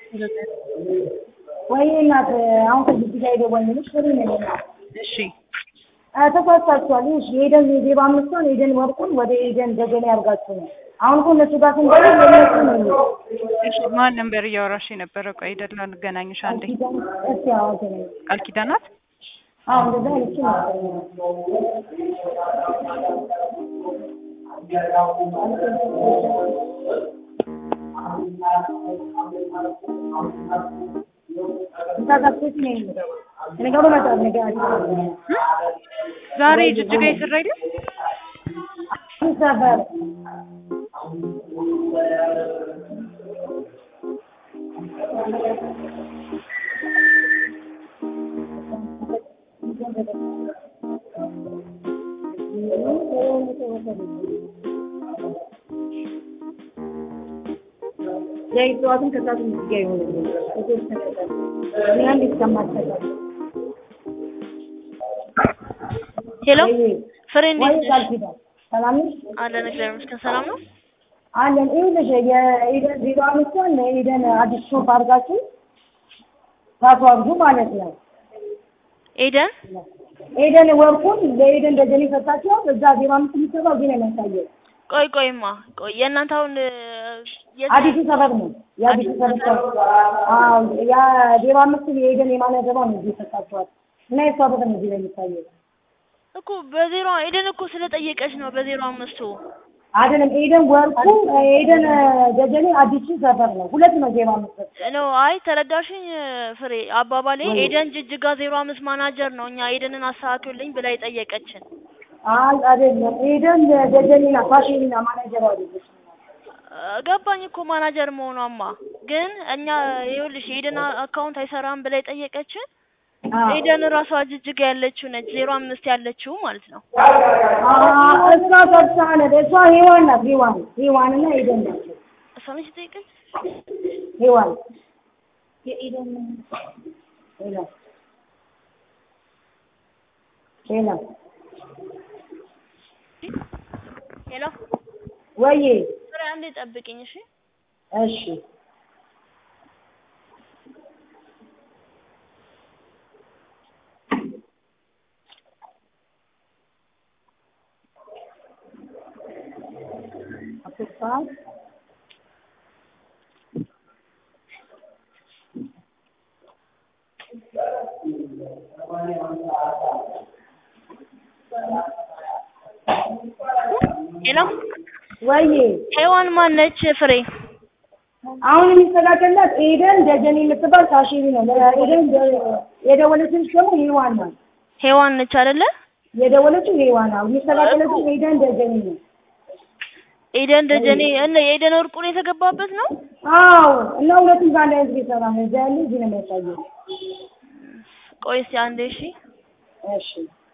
ወይ እናት አሁን ከዚህ ጋር የደወልንልሽ ፍሬ ነኝ እናት እሺ ተሳስታችኋል። እሺ የኤደን ዜባ አምስቷን ኤደን ወርቁን ወደ ኤደን ደጀኔ ያርጋችሁ ነው። አሁን እኮ እነሱ ጋር ስንደውል የእነሱ ነው የሚለው። እሺ ማን ነበር እያወራሽ የነበረው? ቆይ ደላ እንገናኝሽ አንዴ። እስኪ አዋጅ ነው ቃል ኪዳናት አሁን እንደዛ አይነት ነበር ተሳሳትኩት ነው የሚለው ነገሩ መጣ ነገር ዛሬ ጅጅጋ የሰራ አይደል? ሰፈር የጠዋትም ከሰዓት ምስጋ ይሆን ያን ይሰማቸዋል። ሄሎ ፍሬ ወይ እንዴት ቃል ነሽ? ኪዳን ሰላም ነሽ? አለን እግዚአብሔር ይመስገን ሰላም ነው። አለን ይኸውልሽ የኤደን ዜሮ አምስቷን ለኤደን አዲስ ሾፕ አድርጋችሁ ታስዋግዙ ማለት ነው። ኤደን ኤደን ወርቁን ለኤደን ደጀኔ ሰጣችኋል። እዛ ዜሮ አምስት የሚሰራው እዚህ ነው የሚያሳየው። ቆይ ቆይማ ቆይ የእናንተ አሁን እ፣ የት- አዲሱ ሰፈር ነው የአዲሱ አዲሱ ሰፈር አዎ ያ ዜሮ አምስት የኤደን የማነገባ ነው እዚህ ሰጣችኋል እና የእሷ በር ነው እዚህ ላይ የሚታየው እኮ በዜሮ ኤደን እኮ ስለጠየቀች ነው በዜሮ አምስቱ አይደለም ኤደን ወርቁ ኤደን ደጀኔ አዲሱ ሰፈር ነው ሁለት ነው ዜሮ አምስት ነው። አይ ተረዳሽኝ እ፣ ፍሬ አባባሌ ኤደን ጅጅጋ ዜሮ አምስት ማናጀር ነው እኛ ኤደንን አስተካክሉልኝ ብላ የጠየቀችን አይ አይደለም ኤደን ደጀኔና ፋሽኒና ማናጀር አይደለች እ፣ ገባኝ እኮ ማናጀር መሆኗማ ግን እኛ ይኸውልሽ የኤደን አካውንት አይሰራም ብላ የጠየቀችን ኤደን ራሷ ጅጅጋ ያለችው ነች ዜሮ አምስት ያለችው ማለት ነው። እሷ ሰብሳነ እሷ ሄዋን ናት ሄዋን ሄዋንና ኤደን ናቸው እሷ ነች የጠየቀች ሄዋን የኤደን ሄላ ሄላ ሄሎ ወይዬ ፍሬ አንዴ ጠብቂኝ እሺ። እሺ አፍሳት ሄሎ ወይዬ ሄዋን ማነች ፍሬ? አሁን የሚስተካከላት ኤደን ደጀኔ የምትባል ታሽሪ ነው። ኤደን የደወለችልሽ ደግሞ ሄዋን ናት። ሄዋን ነች አይደለ? የደወለችው ሄዋን ናት። የሚስተካከለችው ኤደን ደጀኔ ነው። ኤደን ደጀኔ እነ የኤደን ወርቁን የተገባበት ነው። አዎ እና ሁለቱም ጋር ላይ እዚህ ይሰራ ነው። እዛ ያለ እዚህ ነው የሚያሳየው። ቆይ እስኪ አንዴ እሺ። እሺ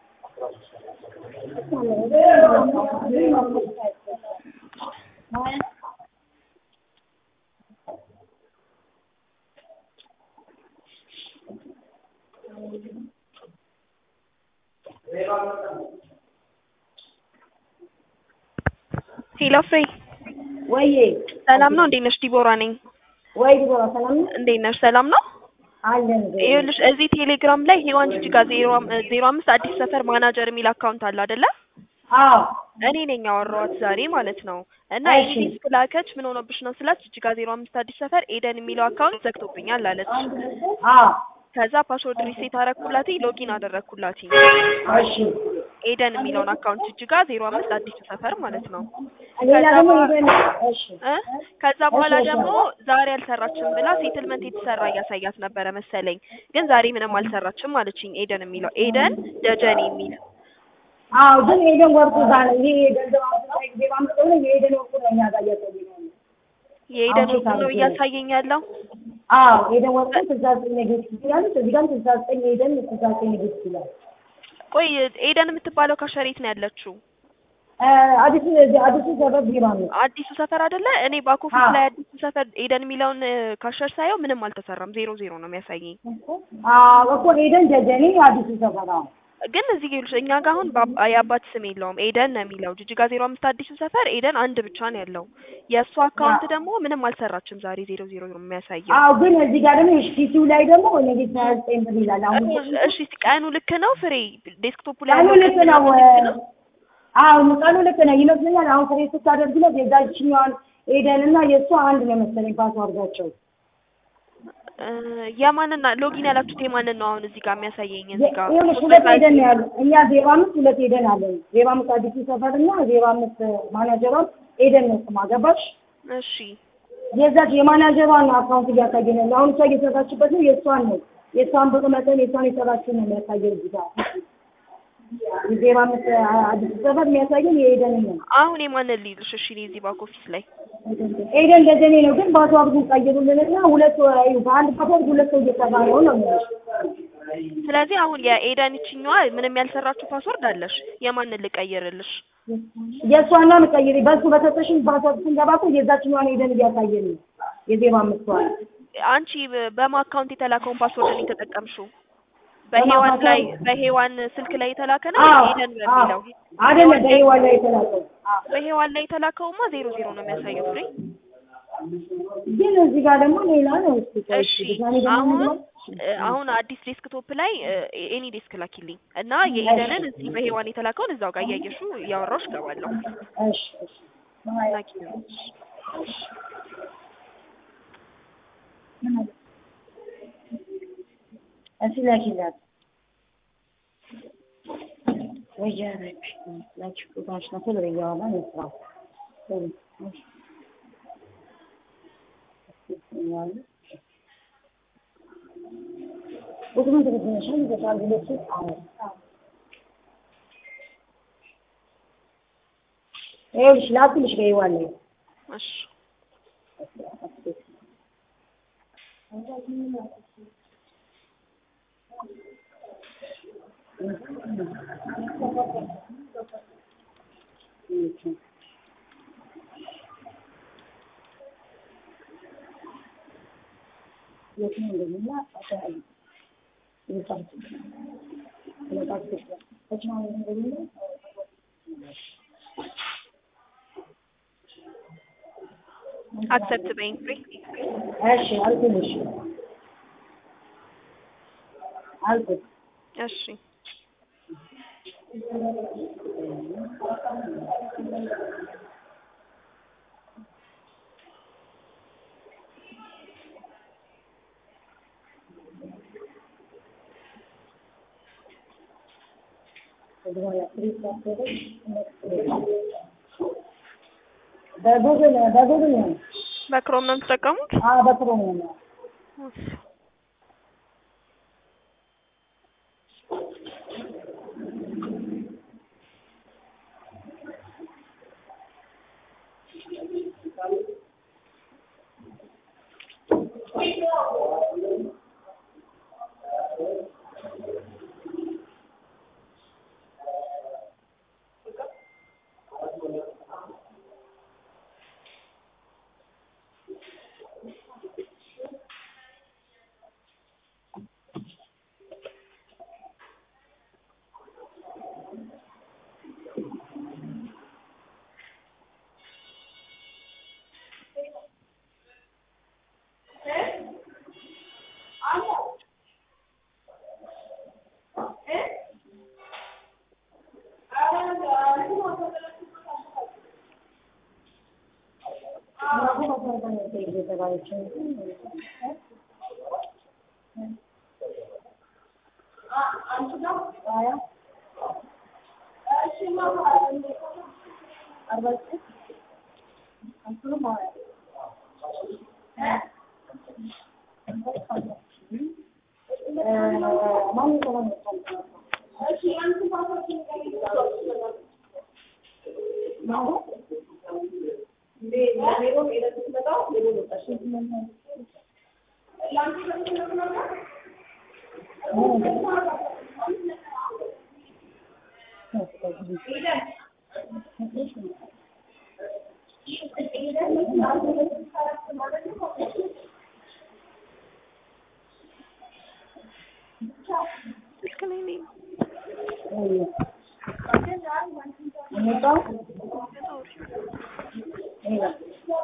ሄሎ ፍሬ ወይዬ ሰላም ነው? እንዴት ነሽ? ዲቦራ ነኝ። ወይ ዲቦራ ሰላም ነው እንዴት ነሽ? ሰላም ነው? አለን። ይኸውልሽ እዚህ ቴሌግራም ላይ ሄዋን ጅጅጋ ዜሮ አም- ዜሮ አምስት አዲስ ሰፈር ማናጀር የሚል አካውንት አለ አይደለ? አዎ እኔ ነኝ ያወራኋት ዛሬ ማለት ነው። እና እሺ። ኤኒ ዲስክ ላከች ምን ሆኖብሽ ነው ስላት ጅጅጋ ዜሮ አምስት አዲስ ሰፈር ኤደን የሚለው አካውንት ዘግቶብኛል አለች። አዎ ከዛ ፓስወርድ ሪሴት አረኩላት፣ ሎጊን አደረኩላት። እሺ ኤደን የሚለውን አካውንት ጅጅጋ ዜሮ አምስት አዲስ ሰፈር ማለት ነው። ሌላ ከዛ ደግሞ በኋላ- ኤደን እሺ እ ከዛ በኋላ እሺ፣ እሺ። ደግሞ ዛሬ አልሰራችም ብላ ሴትልመንት የተሰራ እያሳያት ነበረ መሰለኝ። ግን ዛሬ ምንም አልሰራችም አለችኝ። ኤደን የሚለው ኤደን ደጀኔ የሚል አዎ ግን ኤደን ወርቁ ጋር ነው። ይሄ ገንዘብ አምጥታ ጊዜ ባምጥቶ ነው የኤደን ወርቁ ነው እኛ ጋር እያሳየን ያለው። የኤደን አሁን ወርቁ ነው ሴት እያሳየኝ ያለው። አዎ ኤደን ወርቁ ስልሳ ዘጠኝ ኔጌቲቭ ይላል። እዚህ ጋር ስልሳ ዘጠኝ ኤደን ስልሳ ዘጠኝ ኔጌቲቭ ይላል። ቆይ ኤደን የምትባለው ካሸሬት ነው ያለችው። እ አዲሱ አዲሱ ሰፈር ቢራ ነው። አዲሱ ሰፈር አይደለ? እኔ ባክ ኦፊስ አዎ። ላይ አዲሱ ሰፈር ኤደን የሚለውን እ፣ ካሸር ሳየው ምንም አልተሰራም። ዜሮ ዜሮ ነው የሚያሳየኝ። አዎ እኮ ኤደን ደጀኔ አዲሱ ሰፈር አዎ ግን እዚህ ይኸውልሽ እኛ ጋር አሁን በአብ- የአባት ስም የለውም ኤደን ነው የሚለው ጅጅጋ ዜሮ አምስት አዲሱ ሰፈር ኤደን አንድ ብቻ ነው ያለው የእሱ አካውንት ደግሞ ምንም አልሰራችም ዛሬ ዜሮ ዜሮ ነው የሚያሳየው አዎ ግን እዚህ ጋር ደግሞ ፒሲው ላይ ደግሞ ነገ ሀያ ዘጠኝ ብር ይላል። አሁን እሺ እሺ፣ ቀኑ ልክ ነው ፍሬ ዴስክቶፑ ላይ ቀኑ ያለው ልክ ቀን ነው። ልክ ነው አዎ ቀኑ ልክ ነው ይመስለኛል። አሁን ፍሬ ስታደርግለት የዛችኛዋን ኤደን እና የእሷ አንድ ነው መሰለኝ ፓስዋርዳቸው። እ፣ የማንን ሎጊን ያላችሁት የማንን ነው አሁን እዚህ ጋር የሚያሳየኝ እዚህ ጋር ይኸውልሽ ሁለት ኤደን ነው ያሉ። እኛ ዜሮ አምስት ሁለት ኤደን አለን። ዜሮ አምስት አዲሱ ሰፈር እና ዜሮ አምስት ማናጀሯን ኤደን ነው ስማ ገባሽ? እሺ የዛች የማናጀሯን አካውንት እያሳየን ያለው አሁን እሷ እየሰራችበት ነው። የእሷን ነው የእሷን ብር መጠን የእሷን የሰራችውን ነው የሚያሳየው እዚህ ጋር ዜሮ አምስት አዲሱ ሰፈር የሚያሳየን የኤደንን ነው። አሁን የማንን ልይልሽ እሺ እኔ እዚህ ባክ ኦፊስ ላይ ኤደን ደጀኔ ነው ግን ፓስዋርዱን ቀይሩልንና ሁለት በአንድ ፓስዋርድ ሁለት ሰው እየሰራ ነው ነው የሚልሽ። ስለዚህ አሁን የኤደን ይችኛዋ ምንም ያልሰራችው ፓስወርድ አለሽ የማንን ልቀይርልሽ የእሷና ቀይሪ በሱ በሰጠሽን ፓስዋርድ ስንገባ እኮ የዛችኛዋን ኤደን እያሳየን ነው የዜሮ አምስቷን አንቺ በ- በማ አካውንት የተላከውን ፓስወርድ ነው የተጠቀምሽው በሄዋን ላይ በሄዋን ስልክ ላይ የተላከ ነው አዎ ኤደን በሚለው አይደለም በይዋን ላይ የተላከው በሄዋን ላይ የተላከውማ ዜሮ ዜሮ ነው የሚያሳየው ፍሬ ግን እዚህ ጋር ደግሞ ሌላ ነው። እስኪ ቆይ እሺ ድጋሜ ደግሞ አሁን እንግባ። እ፣ አሁን አዲስ ዴስክቶፕ ላይ ኤኒ ዴስክ ላኪልኝ እና የኤደንን እዚህ በሄዋን የተላከውን እዛው ጋር እያየሹ እያወራሽ እገባለሁ እሺ እሺ ላኪልኝ እሺ ላኪላት ወያረች ላኪ ቁጣሽ ነው ቶሎ እያወራ ነው ስራው ቶሎ እሺ ቁጥሩን ትክክለሻል ይገባል ሁለቱ አዎ ይኸውልሽ ላኩልሽ በይዋን ላይ እሺ አክሰፕት በይኝ ፍሬ እሺ አልኩልሽ አልኩት እሺ በጉግል በጉግል ነው በክሮም ነው የምትጠቀሙት አዎ በክሮም ነው ስልክ ላይ ነኝ የመጣው ይሄ ነው።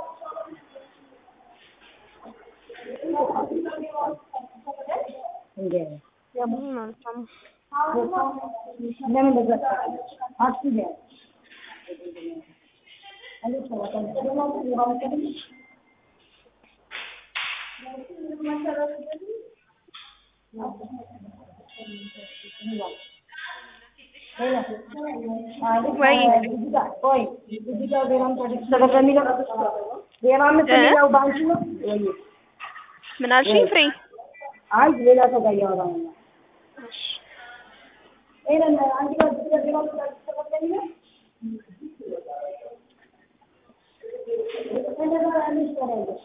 እንዴ ያቡኝ ማለት ነው። ለምን እንደዛ አስቢ እንዴት ነው ወይ ወይ እዚህ ጋር ዜሮ አምስት ሰበብ በሚለው ዜሮ አምስት የሚለው በአንቺ ነው ወይ? ምን አልሽኝ ፍሬ? አይ ሌላ ሰው ጋር እያወራሁ ነው። ይሄንን አንቺ ጋር ዜሮ አምስት ሰበብ በሚለው እንደዛ ያለሽ ታዲያ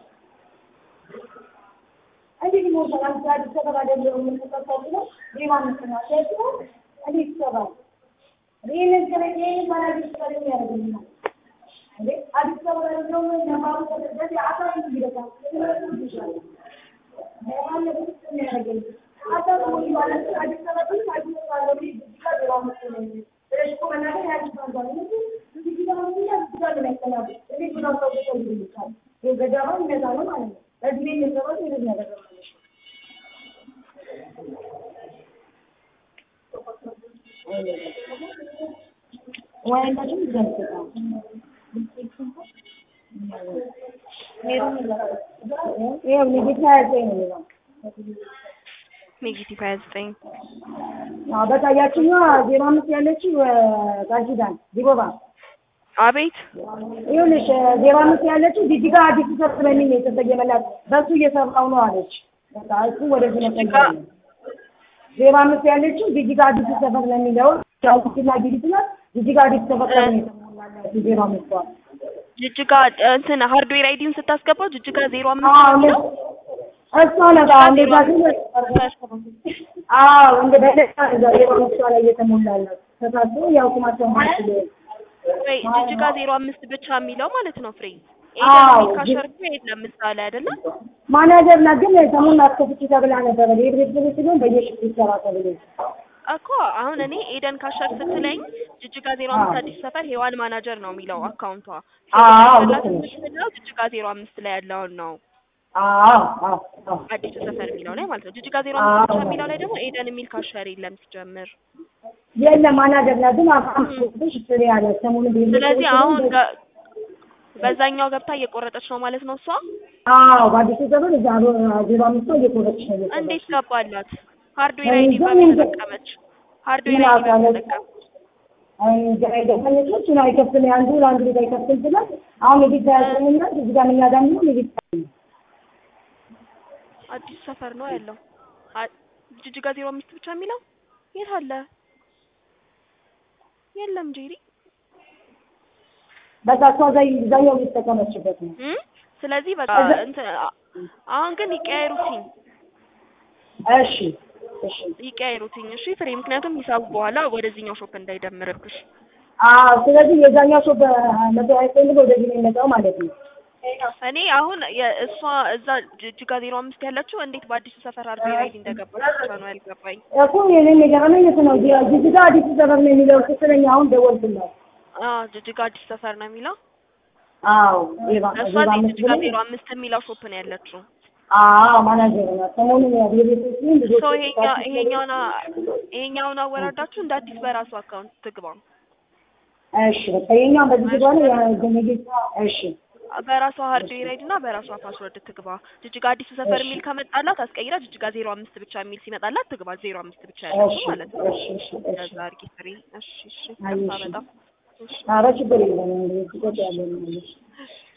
እንዴት ነው ሰላም አዲስ አበባ አይደለም የምንተካከለው ዜሮ አምስት ነው ሴት ነው እንዴት ይሰራል? ይህንን ከረኝ ይህንን ባላጅ ስራ ያደርግልናል እንዴ አዲስ አበባ አይደለም ነባሩ በዚህ አሳብ ይደቃል ወይናችን ይዘንስታል ይሄው ንግድ ሀያ ዘጠኝ ነው የሚለው ኔጌቲቭ ሀያ ዘጠኝ አዎ በቃ ያችኛዋ ዜሮ አምስት ያለችው ቃል ኪዳን ዲቦባ አቤት ይኸውልሽ ዜሮ አምስት ያለችው ጂጂጋ አዲስ ሰር ስለሚል ነው የተሰየመላት በእሱ እየሰራው ነው አለች። በቃ እሱ ወደዚህ መሰየም ነው። ዜሮ አምስት ያለችው ጂጂጋ አዲስ ሰፈር ለሚለው ጃውቲና ጊዲት ናት። ጂጂጋ አዲስ ሰፈር ነው የተሞላላት ዜሮ አምስቷ ጅጅጋ እንትን ሃርድዌር አይዲውን ስታስገባው ጅጅጋ ዜሮ አምስት አዎ ነው የሚለው እሷ ናት። አዎ እንደዛ ሲል አዎ እንደ በለሳ ዜሮ አምስቷ ላይ እየተሞላላት ተሳስቶ ያው ቁማቸው ማለት ነው ወይ ጅጅጋ ዜሮ አምስት ብቻ የሚለው ማለት ነው ፍሬ አዎ፣ ኤደን ካሸር እኮ የለም ምሳሌ አይደለም ማናጀር ናት። ግን ሰሞኑን አስከፍቼ ተብላ ነበረ የድሬት ብሎ ሲሆን በየሽፍቱ ይሰራ ተብሎ እኮ አሁን እኔ ኤደን ካሸር ስትለኝ ጅጅጋ ዜሮ አምስት አዲስ ሰፈር ሄዋን ማናጀር ነው የሚለው አካውንቷ አዎ፣ ላት ልክ ነሽ። የምትለው ጅጅጋ ዜሮ አምስት ላይ ያለውን ነው አዎ አዎ አዎ አዲሱ ሰፈር የሚለው ላይ ማለት ነው ጅጅጋ ዜሮ አምስት ብቻ የሚለው ላይ ደግሞ ኤደን የሚል ካሸር የለም ሲጀምር የለም ማናጀር ናት። ግን አምስቶሽ ፍሬ ያለ ሰሞኑን ቤት ስለዚህ አሁን ገ- በዛኛው ገብታ እየቆረጠች ነው ማለት ነው እሷ አዎ በአዲሱ ዘመን እዛ ዜሮ አምስቷ እየቆረጥሽ ነው እየቆረጥሽ እንዴት ገባላት ሃርድዌር እኔ አይዲ እንጃ፣ በምን እኔ እንጃ። ተጠቀመች ሃርድዌር ምን አይዲ በምን አውቃለሁ። ተጠቀመች ገባለች እሱን አይከፍትም የአንዱ ለአንዱ ቤት አይከፍትም ስላት አሁን የቤት ያዘኝና እዚህ ጋር እኛ ጋር ነው የቤት አዲስ ሰፈር ነው ያለው አ- ጅጅጋ ዜሮ አምስት ብቻ የሚለው የት አለ የለም ጄሪ በቃ እሷ እዛ እዛኛው እየተጠቀመችበት ነው እም? ስለዚህ በቃ እዛ- እንትን አ- አሁን ግን ይቀያየሩትኝ እሺ እሺ ይቀያየሩትኝ እሺ ፍሬ ምክንያቱም ሂሳቡ በኋላ ወደዚህኛው ሾፕ እንዳይደምርብሽ አዎ ስለዚህ የዛኛው ሰው በመቶ አይፈልግ ወደዚህ ነው የሚመጣው ማለት ነው እኔ አሁን የእሷ እዛ ጅጅጋ ዜሮ አምስት ያለችው እንዴት በአዲሱ ሰፈር ሃርድዌር አይዲ እንደገባች ብቻ ነው ያልገባኝ እኮ የኔም የገረመኝ እሱ ነው ጅጅጋ አዲስ ሰፈር ነው የሚለው ስትለኝ አሁን ደወልኩላት አዎ ጅጅጋ አዲስ ሰፈር ነው የሚለው አዎ ዜባ እሷ ዜባ እዚህ አምስት ጅጅጋ ብለኝ ዜሮ አምስት የሚለው ሾፕ ነው ያለችው አዎ ማናጀር ናት ሰሞኑን የቤቶች ልጆች ሶ ይሄኛ ይሄኛውን አ- ይሄኛውን አወራዳችሁ እንደ አዲስ በራሱ አካውንት ትግባ እሺ በቃ የኛውን በዚህ ግባ ነው የገመጌት እሺ በራሷ ሃርድዌር አይዲ እና በራሷ ፓስወርድ ትግባ። ጅጅጋ አዲሱ ሰፈር የሚል ከመጣላት አስቀይራ ጅጅጋ ዜሮ አምስት ብቻ የሚል ሲመጣላት ትግባ። ዜሮ አምስት ብቻ ያለችው እሺ ማለት ነው። እሺ እሺ እሺ ከዛ አርጊ ፍሬ። እሺ እሺ አይ፣ ከፋ እሺ። በጣም እሺ ኧረ ችግር የለም እንግዲህ ቁጭ ያለ ነው